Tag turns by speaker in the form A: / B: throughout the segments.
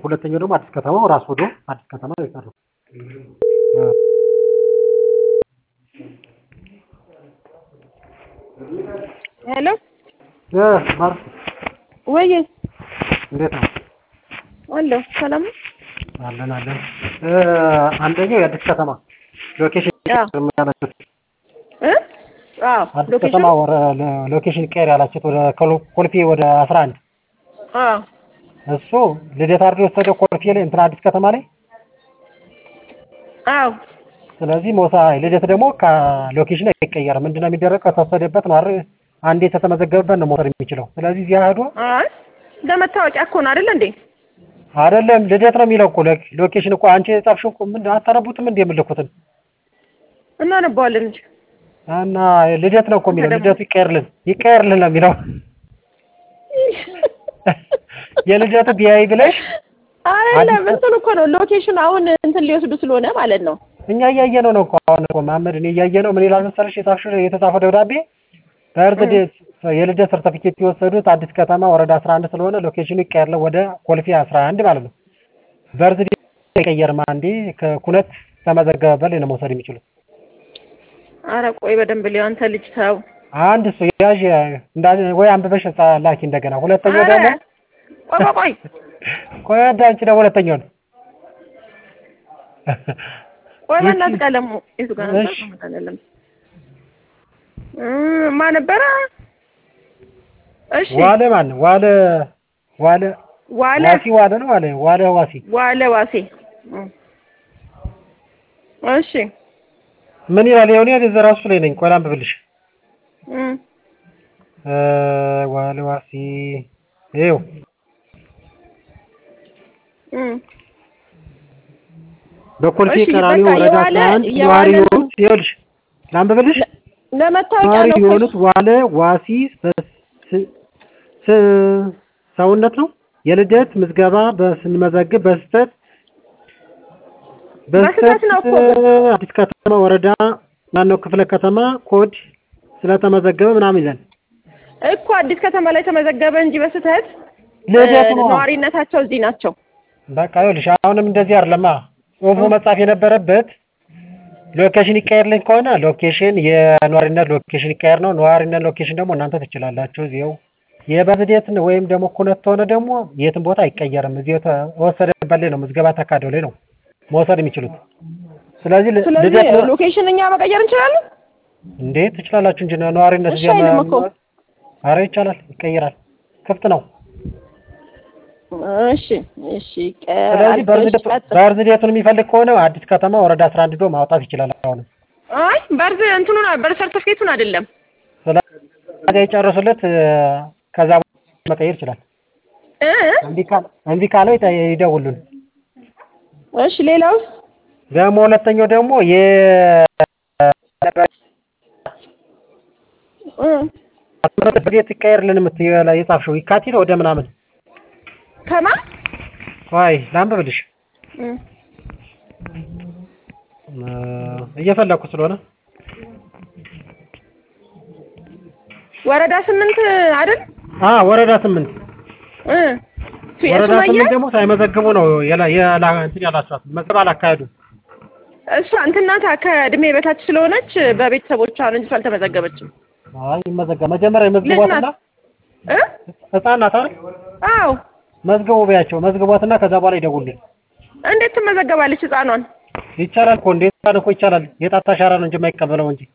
A: ሁለተኛው ደግሞ አዲስ ከተማ ራስ ሆዶ አዲስ ከተማ ነው የቀረው።
B: ሄሎ
A: እ ማር
B: ወይ
A: እንዴት ነው?
B: አለሁ ሰላም ነው?
A: አለን አለን። እ አንደኛው የአዲስ ከተማ ሎኬሽን
B: አዎ
A: ያላችሁት
B: እ አዎ
A: አዲስ
B: ሎኬሽን
A: ከተማ ወረ ሎኬሽን ቀየር ያላችሁት ወደ ኮሎ- ኮልፌ ወደ አስራ አንድ
B: አዎ
A: እሱ ልደታ አድርጎ የወሰደው ኮልፌ ላይ እንትን አዲስ ከተማ ላይ
B: አዎ
A: ስለዚህ ሞሳ ልደት ደግሞ ከሎኬሽን አይቀየርም። ምንድነው የሚደረገው? ከተወሰደበት ነው አይደል? አንዴ ከተመዘገበበት ነው መውሰድ የሚችለው። ስለዚህ እዚያ ሄዶ
B: አይ ለመታወቂያ እኮ ነው አይደል እንዴ?
A: አይደለም ልደት ነው የሚለው እኮ ሎኬ- ሎኬሽን እኮ አንቺ የጻፍሽው እኮ ምን አታነቡትም እንዴ የምልኩትን
B: እናነባዋለን እንጂ
A: እና ልደት ነው እኮ የሚለው
B: ደግሞ-
A: ልደቱ ይቀየርልን ይቀየርልን ነው የሚለው የልደቱ ቢያይ ብለሽ
B: አይደለም
A: አዲስ-
B: እንትን እኮ ነው ሎኬሽን አሁን እንትን ሊወስዱ ስለሆነ ማለት ነው።
A: እኛ እያየነው ነው እኮ አሁን እኮ መሀመድ እኔ እያየነው ምን ይላል መሰለሽ የጻፍሽው የተጻፈው ደብዳቤ በእርድ የልደት ሰርተፊኬት የወሰዱት አዲስ ከተማ ወረዳ 11 ስለሆነ ሎኬሽኑ ይቀየርልን ወደ ኮልፌ 11 ማለት ነው። በእርድ አይቀየርም። አንዴ ከኩነት ተመዘገበበት ላይ ነው መውሰድ የሚችሉት።
B: አረ ቆይ በደንብ ሊሆን አንተ ልጅ ተው።
A: አንድ እሱ ያዥ እንዳ ወይ አንብበሽ ጻ- ላኪ እንደገና። ሁለተኛው
B: አረ
A: ደግሞ
B: ቆይ ቆይ ቆይ
A: ቆይ አዳንቺ ደግሞ ሁለተኛው ነው
B: ቆይ
A: ይቺ-
B: በእናትህ ቀለሙ የቱ ጋር ነበር?
A: እሺ።
B: አይደለም እ ማን ነበረ? እሺ
A: ዋለ ማን ነው? ዋለ ዋለ
B: ዋለ
A: ዋሲ ዋለ ነው ዋለ ዋለ ዋሲ
B: ዋለ ዋሴ እ እሺ
A: ምን ይላል? ይኸው እኔ እዛ ራሱ ላይ ነኝ። ቆይ ላንብብልሽ።
B: እ
A: እ ዋለ ዋሲ ይኸው
B: እ
A: በኮልፌ
B: እሺ፣
A: ቀራኒ
B: በቃ
A: ወረዳ
B: የዋለ-
A: 11
B: የዋለ-
A: ነዋሪ የሆኑት ይኸውልሽ ላንብብልሽ።
B: ለመታወቂያ
A: ነዋሪ
B: ነው እኮ
A: የሆኑት ዋለ ዋሲ በስ- ስ- ሰውነት ነው የልደት ምዝገባ በስንመዘግብ በስህተት
B: በስህተት ነው እኮ።
A: አዲስ ከተማ ወረዳ ማነው ክፍለ ከተማ ኮድ ስለተመዘገበ ምናምን ይላል።
B: እኮ አዲስ ከተማ ላይ ተመዘገበ እንጂ በስህተት
A: ልደቱ
B: እ
A: ነው።
B: ነዋሪነታቸው እዚህ ናቸው።
A: በቃ ይኸውልሽ አሁንም እንደዚህ አይደለማ ጽሁፉ መጻፍ የነበረበት ሎኬሽን ይቀየርልኝ ከሆነ ሎኬሽን የነዋሪነት ሎኬሽን ይቀየር ነው። ነዋሪነት ሎኬሽን ደግሞ እናንተ ትችላላችሁ። እዚው የበዝዴት ወይም ደግሞ ኩነት ከሆነ ደግሞ የትም ቦታ አይቀየርም። እዚሁ ተወሰደበት ላይ ነው ምዝገባ ተካደው ላይ ነው መውሰድ የሚችሉት። ስለዚህ ል-
B: ስለዚህ
A: ልደት ነው
B: ሎኬሽን እኛ መቀየር እንችላለን።
A: እንዴ ትችላላችሁ እንጂ ነዋሪነት
B: እሺ
A: እዚያ
B: አይልም እኮ።
A: ኧረ ይቻላል፣ ይቀየራል፣ ክፍት ነው።
B: እሺ እሺ ቀ-
A: ስለዚህ
B: አልኩሽ፣
A: በርዝዴት
B: ቀጥል።
A: በርዝዴቱን የሚፈልግ ከሆነ አዲስ ከተማ ወረዳ 11 ዶ ማውጣት ይችላል አሁንም
B: አይ በርዝ እንትኑን በር ሰርተፍኬቱን አይደለም
A: ስለዚህ የጨረሱለት እ፣ ከዛ በኋላ መቀየር ይችላል።
B: እ
A: እምቢ ካለ እምቢ ካለው ይጠ- ይደውሉን።
B: እሺ ሌላውስ
A: ደግሞ ሁለተኛው ደግሞ የ
B: እ
A: ቤት ይቀየርልን የምትይው ላይ የጻፍሽው የካቲት ወደ ምናምን
B: ከማን
A: ዋይ ላንብብልሽ
B: እ
A: እ፣ እየፈለኩ ስለሆነ
B: ወረዳ ስምንት አይደል
A: አ ወረዳ ስምንት
B: እ
A: ወረዳ
B: የሱመያ
A: ስምንት ደግሞ ሳይመዘግቡ ነው የላ የላ እንትን ያላችኋት መዝገብ አላካሄዱም።
B: እሷ እንትና ከእድሜ በታች ስለሆነች በቤተሰቦቿ ነው እንጂ አልተመዘገበችም።
A: አይ ይመዘገብ መጀመሪያ ይመዝግቧትና
B: ልጅ ናት። እ
A: ህፃን ናት አይደል?
B: አዎ
A: መዝግቡ ቢያቸው መዝግቧትና ከዛ በኋላ ይደውሉልን።
B: እንዴት ትመዘገባለች ህፃኗን?
A: ይቻላል እኮ እንዴት ህፃን እኮ ይቻላል። የጣት አሻራ ነው እንጂ የማይቀበለው እንጂ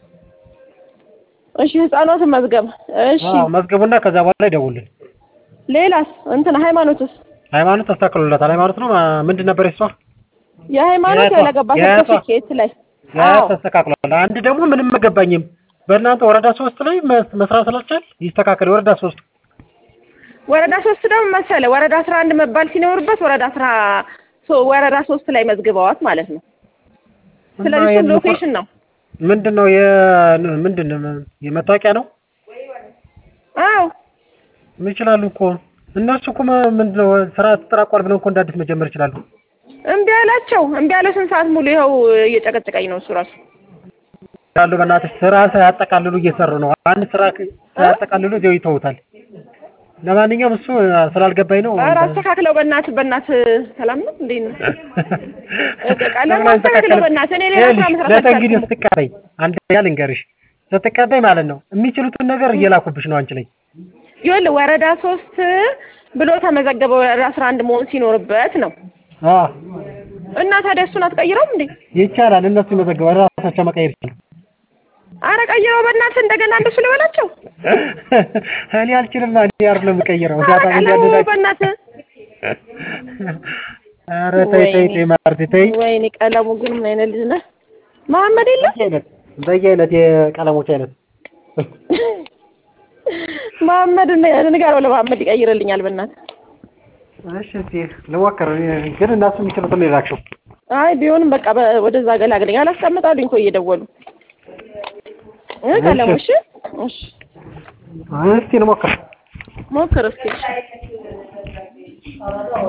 B: እሺ ህፃኗ ትመዝገብ። እሺ
A: አዎ መዝግቡና ከዛ በኋላ ይደውሉልን።
B: ሌላስ እንትን ሃይማኖትስ?
A: ሃይማኖት ተስተካክሎላታል። ሃይማኖት ነው ማ- ምንድን ነበር የሷ?
B: የሃይማኖት
A: የአያቷ-
B: ያለገባ
A: የአያቷ-
B: ሰርተፊኬት ላይ
A: ያ
B: አዎ
A: ተስተካክሏል። አንድ ደግሞ ምንም አገባኝም በእናንተ ወረዳ ሶስት ላይ መስ- መስራት ስላልቻል ይስተካከል። ወረዳ ሶስት
B: ወረዳ ሶስት ደግሞ መሰለ ወረዳ አስራ አንድ መባል ሲኖርበት ወረዳ አስራ ሶ- ወረዳ ሶስት ላይ መዝግበዋት ማለት ነው። ስለዚህ እሱም
A: የምን
B: ሎኬሽን ነው።
A: ምንድን ነው የ ምንድን ነው የመታወቂያ ነው
B: አዎ
A: ይችላሉ እኮ እነሱ እኮ ማ- ምንድን ነው ስራ ተጠራቋል ብለው እኮ እንደ አዲስ መጀመር ይችላሉ።
B: እምቢ አላቸው። እምቢ አለ። ስንት ሰዓት ሙሉ ይኸው እየጨቀጨቀኝ ነው እሱ ራሱ።
A: ያሉ በእናትሽ ስራ ሳያጠቃልሉ እየሰሩ ነው። አንድ ስራ ክ- ሳያጠቃልሉ እዚያው ይተውታል። ለማንኛውም እሱ ስላልገባኝ ነው።
B: ኧረ አስተካክለው በእናትህ በእናትህ ሰላም ነው እንዴት ነው? ቀለም
A: ለምን
B: አስተካክለው
A: አይስተካከልም?
B: በእናትህ እኔ ሌላ ስራ
A: ይኸውልሽ፣
B: መስራት
A: ለተንግዲህ
B: አልቻልኩም።
A: ስትቀበይ አንድ ያ ልንገርሽ፣ ስትቀበይ ማለት ነው የሚችሉትን ነገር እየላኩብሽ ነው አንቺ ላይ።
B: ይኸውልህ ወረዳ ሶስት ብሎ ተመዘገበ ወረዳ አስራ አንድ መሆን ሲኖርበት ነው
A: አዎ
B: እና ታዲያ እሱን አትቀይረውም እንዴ?
A: ይቻላል። እነሱ ይመዘግባል፣ ራሳቸው መቀየር ይችላል።
B: አረ ቀይረው በእናትህ እንደገና እንደሱ ልበላቸው።
A: እኔ አልችልም። እኔ አይደለም የምቀይረው
B: አረ
A: ዳታ
B: ቀለሙ
A: እንዲያደርግ
B: በእናትህ
A: ኧረ ተይ ተይ ተይ ማርቲ ተይ።
B: ወይኔ ቀለሙ ግን ምን አይነት ልጅ ነህ? መሀመድ የለም
A: በየአይነት በየአይነት የቀለሞች አይነት
B: መሀመድ ንገረው ለመሀመድ ይቀይርልኛል በእናትህ።
A: እሺ እስኪ ልሞክር። እኔ ግን እነሱ የሚችሉትን ነው የላክሽው።
B: አይ ቢሆንም በቃ በ- ወደዛ ገላግለኝ አላስቀምጣሉኝ እኮ እየደወሉ እ ቀለሙ እሺ እሺ
A: እስኪ ልሞክር።
B: ሞክር እስኪ እሺ